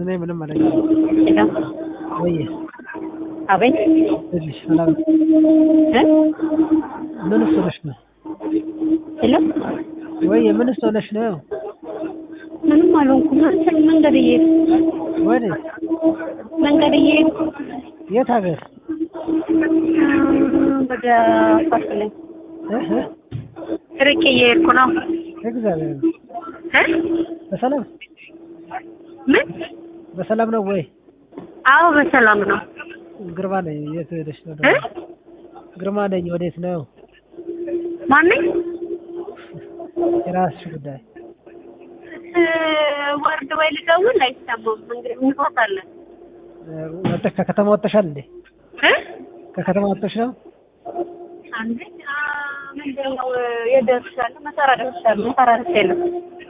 እኔ ምንም አለ ሄሎ ወይ አቤት ትንሽ ሰላም እ ምን ሆነሽ ነው? ሄሎ ወይ ምን ሆነሽ ነው? ምንም አልሆንኩም። አንተን መንገድ እየሄድኩ ወዴት? መንገድ እየሄድኩ የት ሀገር? ወደ ፋሲለኝ እህ ርቄ እየሄድኩ ነው። እግዚአብሔር ነው። እ በሰላም ምን? በሰላም ነው ወይ? አዎ በሰላም ነው። ግርማ ነኝ። የት ሄደሽ ነው? እ ግርማ ነኝ። ወዴት ነው? ማነኝ? የራስሽ ጉዳይ። እ ወርድ ወይ ልደውል አይሰማም። እንግዲህ እንፎታለን ወጥተሽ ከከተማ ወጥተሻል እንዴ? እ ከከተማ ወጥተሽ ነው? አንዴ አ ምንድን ነው የደርሻለሁ መሰራ ደርሻለሁ መሰራ ደርሻለሁ